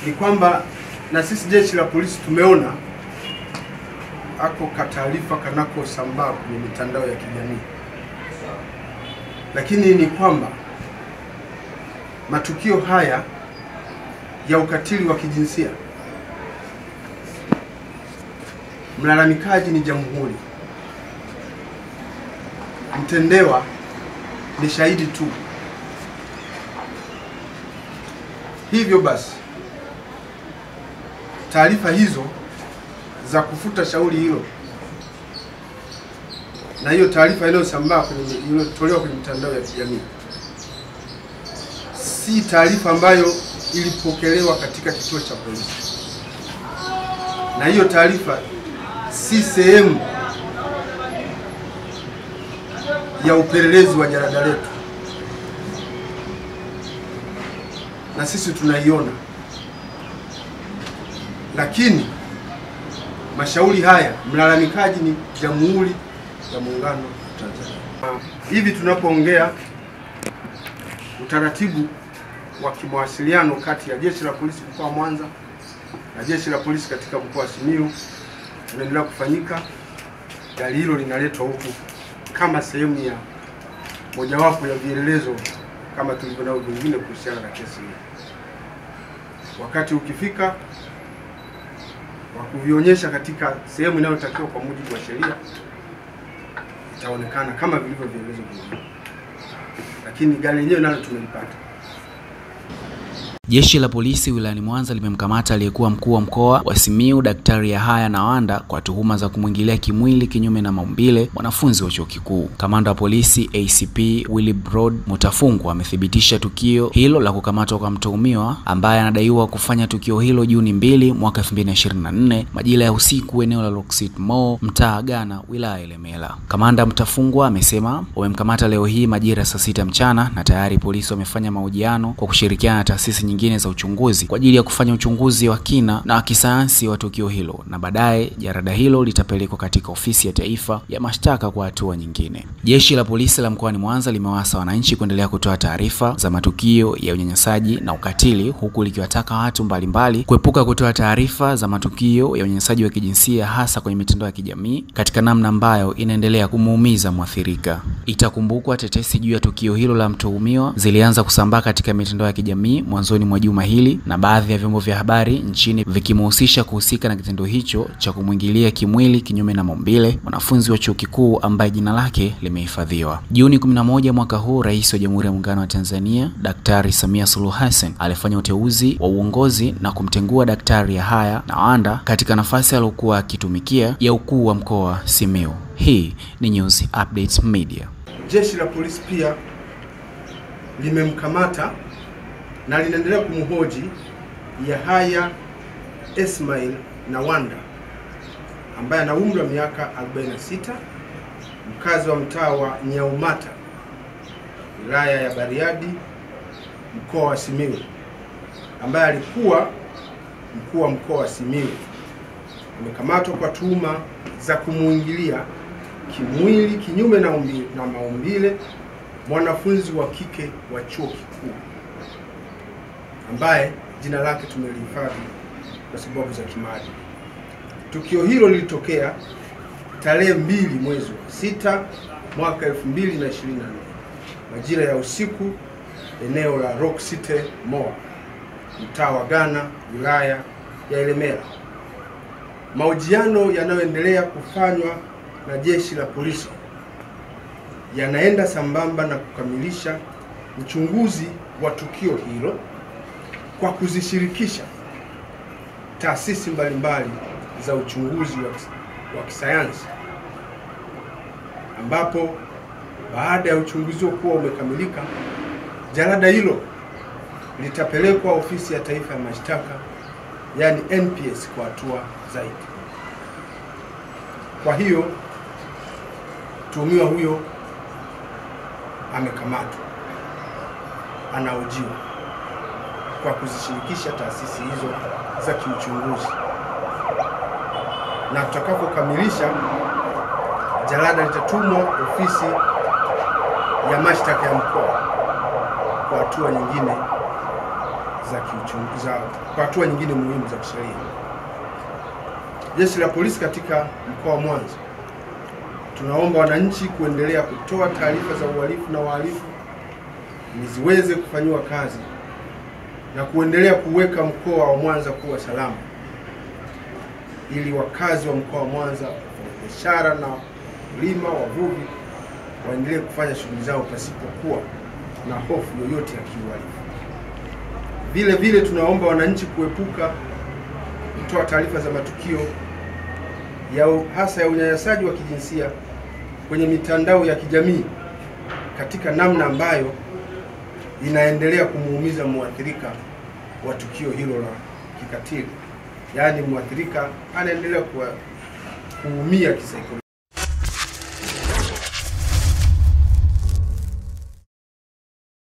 ni kwamba na sisi jeshi la polisi tumeona ako kataarifa kanakosambaa kwenye mitandao ya kijamii, lakini ni kwamba matukio haya ya ukatili wa kijinsia, mlalamikaji ni jamhuri, mtendewa ni shahidi tu. Hivyo basi taarifa hizo za kufuta shauri hilo na hiyo taarifa inayosambaa kwenye iliyotolewa kwenye mitandao ya kijamii si taarifa ambayo ilipokelewa katika kituo cha polisi, na hiyo taarifa si sehemu ya upelelezi wa jarada letu, na sisi tunaiona, lakini mashauri haya mlalamikaji ni Jamhuri ya Muungano wa Tanzania. Hivi tunapoongea, utaratibu wa kimawasiliano kati ya jeshi la polisi mkoa wa Mwanza na jeshi la polisi katika mkoa wa Simiyu unaendelea kufanyika. Gari hilo linaletwa huku kama sehemu ya mojawapo ya vielelezo kama tulivyo nao vingine kuhusiana na kesi hii. Wakati ukifika wa kuvionyesha katika sehemu inayotakiwa kwa mujibu wa sheria, itaonekana kama vilivyo vielelezo vingine, lakini gari lenyewe nalo tumelipata. Jeshi la polisi wilayani Mwanza limemkamata aliyekuwa mkuu wa mkoa wa Simiyu Daktari Yahaya Nawanda kwa tuhuma za kumwingilia kimwili kinyume na maumbile mwanafunzi wa chuo kikuu. Kamanda wa polisi ACP Willibrod Mutafungwa amethibitisha tukio hilo la kukamatwa kwa mtuhumiwa ambaye anadaiwa kufanya tukio hilo Juni mbili mwaka 2024 majira ya usiku eneo la Loksit Mall mtaa Ghana wilaya ya Ilemela. Kamanda Mutafungwa amesema wamemkamata leo hii majira ya saa sita mchana na tayari polisi wamefanya mahojiano kwa kushirikiana na taasisi nyingine za uchunguzi kwa ajili ya kufanya uchunguzi wa kina na wa kisayansi wa tukio hilo, na baadaye jarada hilo litapelekwa katika ofisi ya taifa ya mashtaka kwa hatua nyingine. Jeshi la polisi la mkoani Mwanza limewasa wananchi kuendelea kutoa taarifa za matukio ya unyanyasaji na ukatili, huku likiwataka watu mbalimbali kuepuka kutoa taarifa za matukio ya unyanyasaji wa kijinsia hasa kwenye mitandao ya kijamii katika namna ambayo inaendelea kumuumiza mwathirika. Itakumbukwa tetesi juu ya tukio hilo la mtuhumiwa zilianza kusambaa katika mitandao ya kijamii mwanzoni mwa juma hili na baadhi ya vyombo vya habari nchini vikimhusisha kuhusika na kitendo hicho cha kumwingilia kimwili kinyume na maumbile mwanafunzi wa chuo kikuu ambaye jina lake limehifadhiwa. Juni 11 mwaka huu, Rais wa Jamhuri ya Muungano wa Tanzania Daktari Samia Suluhu Hassan alifanya uteuzi wa uongozi na kumtengua Daktari Yahaya Nawanda katika nafasi aliyokuwa akitumikia ya ukuu wa mkoa Simiyu. Hii ni News Updates Media. Jeshi la polisi pia limemkamata na linaendelea kumhoji Yahaya Ismail Nawanda ambaye ana umri wa miaka 46, mkazi wa mtaa wa Nyaumata, wilaya ya Bariadi, mkoa wa Simiyu, ambaye alikuwa mkuu wa mkoa wa Simiyu. Amekamatwa kwa tuhuma za kumuingilia kimwili kinyume na, umbi, na maumbile mwanafunzi wa kike wa chuo kikuu ambaye jina lake tumelihifadhi kwa sababu za kimaadili. Tukio hilo lilitokea tarehe mbili mwezi wa sita mwaka 2024 majira ya usiku eneo la Rock City Mall mtaa wa Ghana wilaya ya Ilemela. Mahojiano yanayoendelea kufanywa na jeshi la polisi yanaenda sambamba na kukamilisha uchunguzi wa tukio hilo kwa kuzishirikisha taasisi mbalimbali za uchunguzi wa kisayansi, ambapo baada ya uchunguzi huo kuwa umekamilika, jalada hilo litapelekwa ofisi ya taifa ya mashtaka, yaani NPS kwa hatua zaidi. Kwa hiyo mtuhumiwa huyo amekamatwa, anahojiwa kwa kuzishirikisha taasisi hizo za kiuchunguzi, na tutakapokamilisha jalada litatumwa ofisi ya mashtaka ya mkoa kwa hatua nyingine za kiuchunguzi za kwa hatua nyingine muhimu za kisheria. Jeshi la polisi katika mkoa wa Mwanza tunaomba wananchi kuendelea kutoa taarifa za uhalifu na wahalifu ili ziweze kufanyiwa kazi na kuendelea kuweka mkoa wa Mwanza kuwa salama, ili wakazi wa mkoa wa Mwanza, wafanyabiashara na wakulima, wavuvi waendelee kufanya shughuli zao pasipokuwa na hofu yoyote ya kiuhalifu. Vile vile tunaomba wananchi kuepuka kutoa taarifa za matukio ya hasa ya unyanyasaji wa kijinsia kwenye mitandao ya kijamii katika namna ambayo inaendelea kumuumiza mwathirika wa tukio hilo la kikatili, yaani mwathirika anaendelea kuwa kuumia kisaikolojia.